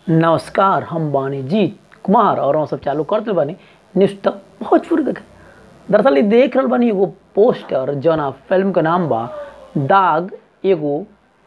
नमस्कार हम बानी जीत कुमार और हम सब चालू करते बानी न्यूज तक भोजपुरी देखे दरअसल इ देख रहल बानी एगो पोस्टर जौना फिल्म के नाम बा दाग एगो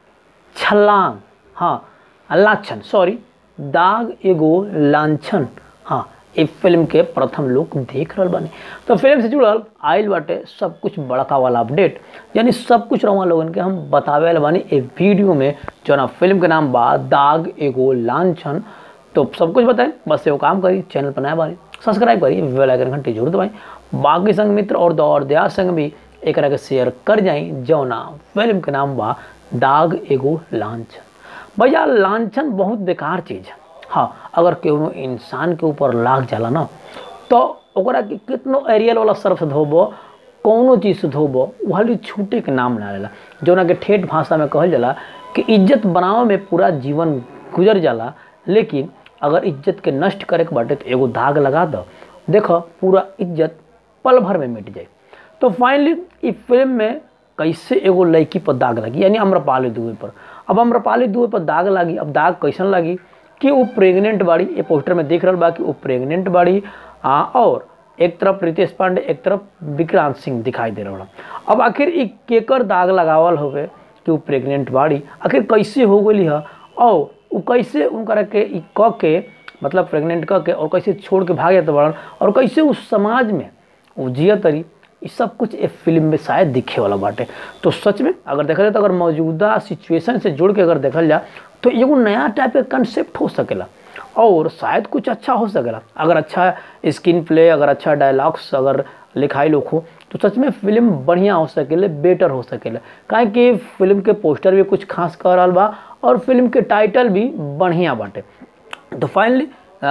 छलांग हाँ लाछन सॉरी दाग एगो लांछन हाँ ए फिल्म के प्रथम लोग देख रहल बानी तो फिल्म से जुड़ल आइल बाटे सब कुछ बड़का वाला अपडेट यानी सब कुछ रहुआ लोगन के हम बतावे वाला बानी ए वीडियो में जौना फिल्म के नाम बा दाग एगो लांछन तो सब कुछ बताएं बस एगो काम करी चैनल पर नया बानी सब्सक्राइब करी बेल आइकन घंटी जरूर दबाएं बाकी संग मित्र और दौर दया संग भी एक के शेयर कर जाई जौना फिल्म के नाम बा दाग एगो लांछन भैया लांछन बहुत बेकार चीज़ है हाँ अगर केहू इंसान के ऊपर लाग जाला ना तो ओकरा के कितनो एरियल वाला सर्फ से धोबो कौनो चीज़ से धोबो वाली छूटे के नाम ना लेला जौना के ठेठ भाषा में कहल जाला कि इज्जत बनावे में पूरा जीवन गुजर जाला लेकिन अगर इज्जत के नष्ट करे के बाटे तो एगो दाग लगा दो देखो पूरा इज्जत पल भर में मिट जाए तो फाइनली इस फिल्म में कैसे एगो लड़की पर दाग लगी यानी अम्रपाली दुबे पर अब अम्रपाली दुबे पर दाग लगी अब दाग कैसन लगी कि वो प्रेग्नेंट बाड़ी ये पोस्टर में देख रहल बा कि वो प्रेग्नेंट बाड़ी आ, और एक तरफ रितेश पांडे एक तरफ विक्रांत सिंह दिखाई दे रहा अब आखिर ई केकर दाग लगावल होवे कि वो प्रेग्नेंट बाड़ी आखिर कैसे हो गई है और वो कैसे उनकरा के ई क के मतलब प्रेग्नेंट क के और कैसे छोड़ के भाग जाते बड़न और कैसे उस समाज में वो जिया तरी ये सब कुछ एक फिल्म में शायद दिखे वाला बाटे तो सच में अगर देखा जाए तो अगर मौजूदा सिचुएशन से जुड़ के अगर देखल जाए तो एगो नया टाइप का कंसेप्ट हो सकेला और शायद कुछ अच्छा हो सकेला अगर अच्छा स्क्रीन प्ले अगर अच्छा डायलॉग्स अगर लिखाई लोग हो तो सच में फिल्म बढ़िया हो सकेले बेटर हो सकेले काहे कि फिल्म के पोस्टर भी कुछ खास कर रहा बा और फिल्म के टाइटल भी बढ़िया बाटे तो फाइनली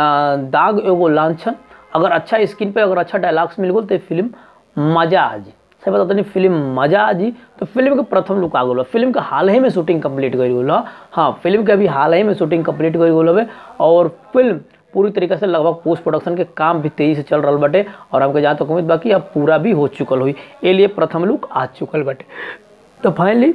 दाग एगो लांछन अगर अच्छा स्क्रीन पे अगर अच्छा डायलॉग्स मिल गल तो फिल्म मजा आ जी सही बता नहीं फिल्म मजा आ जी तो फिल्म के प्रथम लुक आ गल फिल्म के हाल ही में शूटिंग कंप्लीट कर गल हाँ फिल्म के अभी हाल ही में शूटिंग कंप्लीट कर गल हवे और फिल्म पूरी तरीके से लगभग पोस्ट प्रोडक्शन के काम भी तेजी से चल रहा बाटे और हमके जहाँ तक उम्मीद बाकी अब पूरा भी हो चुकल हुई ए लिए प्रथम लुक आ चुकल बाटे तो फाइनली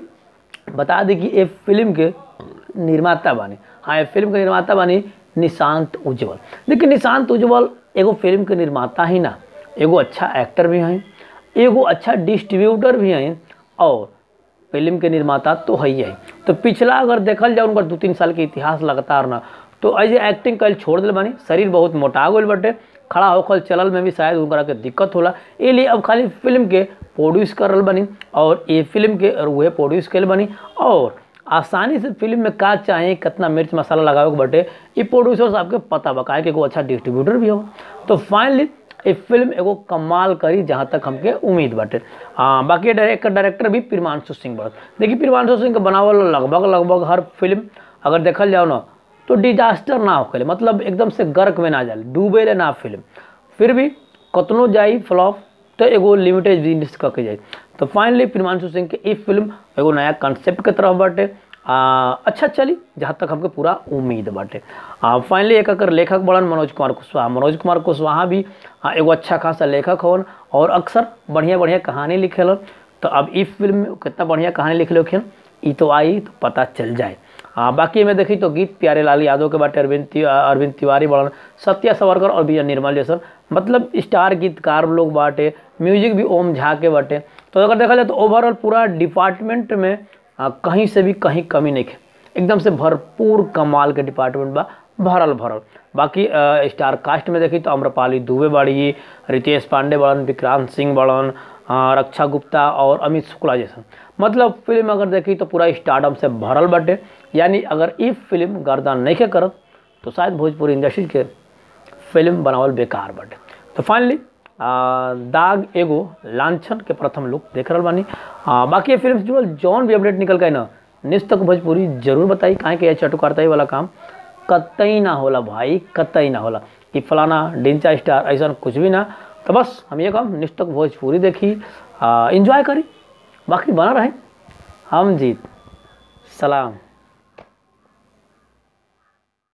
बता दी कि ये फिल्म के निर्माता बानी हाँ ये फिल्म के निर्माता बानी निशांत उज्जवल देखिए निशांत उज्जवल एगो फिल्म के निर्माता ही ना एगो अच्छा एक्टर भी हैं एगो अच्छा डिस्ट्रीब्यूटर भी हैं और फिल्म के निर्माता तो है ही है तो पिछला अगर देखल जाए उनका दो तीन साल के इतिहास लगातार ना तो ऐसे एक्टिंग कल छोड़ दिल बानी शरीर बहुत मोटा गल बटे खड़ा होकर चलल में भी शायद उनका के दिक्कत होला ये लिए अब खाली फिल्म के प्रोड्यूस कर रहा बनी और ये फिल्म के और वह प्रोड्यूस कर बनी और आसानी से फिल्म में का चाहे कितना मिर्च मसाला लगावे के बटे ये प्रोड्यूसर साहब के पता बा काहे कि एगो अच्छा डिस्ट्रीब्यूटर भी हो तो फाइनली ये फिल्म एगो कमाल करी जहाँ तक हमके उम्मीद बाटे हाँ बाकी डायरेक्टर डायरेक्टर भी प्रिमांशु सिंह बड़त देखिए प्रिमांशु सिंह के बनावल लगभग लगभग हर फिल्म अगर देखल जाओ ना तो डिजास्टर ना होके मतलब एकदम से गर्क में ना जाए डूबे ले ना फिल्म फिर भी कतनो जाई फ्लॉप तो एगो लिमिटेड बिजनेस करके जाए तो फाइनली प्रिमांशु सिंह के ई फिल्म एगो नया कंसेप्ट के तरफ बाटे आ, अच्छा चली जहाँ तक हमके पूरा उम्मीद बाटे फाइनली एक अकर लेखक बड़न मनोज कुमार कुशवाहा मनोज कुमार कुशवाहा भी आ, एगो अच्छा खासा लेखक हवन और अक्सर बढ़िया बढ़िया कहानी लिखेलन तो अब ई फिल्म में कितना बढ़िया कहानी लिख लिखिन ई तो आई तो पता चल जाए आ, बाकी में देखी तो गीत प्यारे लाल यादव के बाटे अरविंद ति, अरविंद तिवारी बड़न सत्या सवरकर और विजय निर्मल जैसन मतलब स्टार गीतकार लोग बाटे म्यूजिक भी ओम झा के बाटे तो अगर देखा जाए तो ओवरऑल पूरा डिपार्टमेंट में आ, कहीं से भी कहीं कमी नहीं है एकदम से भरपूर कमाल के डिपार्टमेंट बा भरल भरल बाकी आ, स्टार कास्ट में देखी तो अम्रपाली दुबे बाड़ी रितेश पांडे बड़न विक्रांत सिंह बड़न रक्षा गुप्ता और अमित शुक्ला जैसन मतलब फिल्म अगर देखी तो पूरा स्टार्डम से भरल बाटे यानी अगर ई फिल्म गर्दा नहीं के करत तो शायद भोजपुरी इंडस्ट्री के फिल्म बनावल बेकार बाटे तो फाइनली दाग एगो लांछन के प्रथम लुक देख रहा बानी आ, बाकी ये फिल्म से जुड़ल जौन भी अपडेट निकल गए ना निश्च तक भोजपुरी जरूर बताई काहे कि यह चटुकारताई वाला काम कतई ना होला भाई कतई ना होला कि फलाना डिंचा स्टार ऐसा कुछ भी ना तो बस हम ये काम निश्च तक भोजपुरी देखी इंजॉय करी बाकी बना रहे हम जीत सलाम